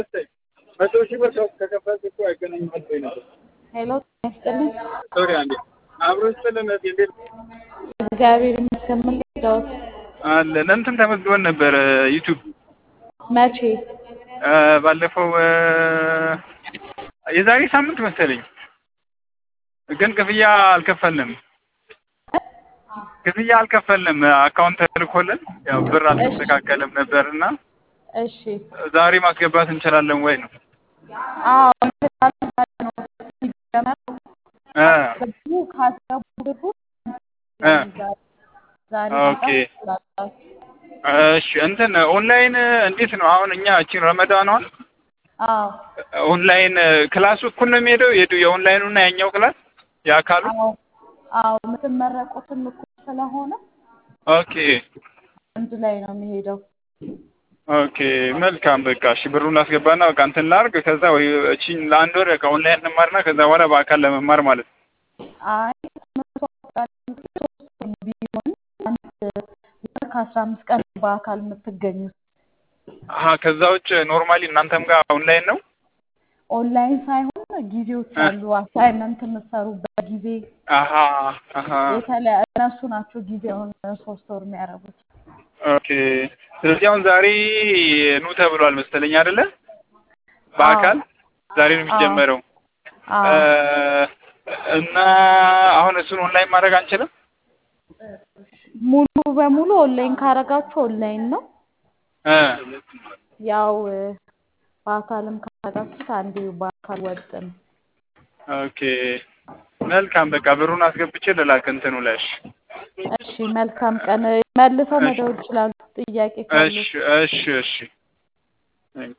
መቶ ሺህ ብር ከከፈልክ እኮ አይገናኝም መስሎኝ ነበር። ሄሎ ያስጥልኝ። ሶሪ አንዴ አብሮ ይስጥልን። እንዴት እግዚአብሔር ይመስገን። ምን ልርዳዎት? አለን እንትን ተመዝግበን ነበር ዩቲዩብ መቼ? ባለፈው የዛሬ ሳምንት መሰለኝ፣ ግን ክፍያ አልከፈልንም። ክፍያ አልከፈልንም። አካውንት ተልኮልን ያው ብር አልተስተካከለም ነበርና እሺ። ዛሬ ማስገባት እንችላለን ወይ ነው? አዎ እንችላለን ነው ሲጀመር እ ገቡ ካስገቡ ብሩ እ ዛሬ ኦኬ። መጣ እሺ እንትን ኦንላይን እንዴት ነው አሁን? እኛ እቺን ረመዳኗን አዎ ኦንላይን ክላሱ እኩል ነው የሚሄደው የዱ የኦንላይኑ እና ያኛው ክላስ የአካሉ? አዎ አዎ የምትመረቁትም እኩል ስለሆነ ኦኬ አንድ ላይ ነው የሚሄደው። ኦኬ መልካም በቃ እሺ ብሩን ላስገባና በቃ እንትን ላድርግ ከዛ ወይ እቺን ለአንድ ወር ከኦንላይን እንማርና ከዛ በኋላ በአካል ለመማር ማለት ነው። አይ ትምህርቱ አጠቃላይ ሶስት ወር ቢሆን አንድ ወር ከአስራ አምስት ቀን በአካል የምትገኙት አሀ ከዛ ውጭ ኖርማሊ እናንተም ጋር ኦንላይን ነው? ኦንላይን ሳይሆን ጊዜዎች አሉ። አሳይመንት የምትሰሩበት ጊዜ አሀ አሀ የተለያዩ እነሱ ናቸው ጊዜውን ሶስት ወር የሚያደርጉት። ኦኬ ስለዚህ አሁን ዛሬ ኑ ተብሏል መሰለኝ አይደለ? በአካል ዛሬ ነው የሚጀመረው አዎ እና አሁን እሱን ኦንላይን ማድረግ አንችልም? ሙሉ በሙሉ ኦንላይን ካረጋችሁ ኦንላይን ነው። እ ያው በአካልም ካረጋችሁት አንዴ በአካል ወጥ ነው። ኦኬ መልካም በቃ ብሩን አስገብቼ ልላክ እንትኑ ላይ እሺ እሺ መልካም ቀን። መልሰው መደወል ይችላሉ ጥያቄ ካሉ። እሺ እሺ እሺ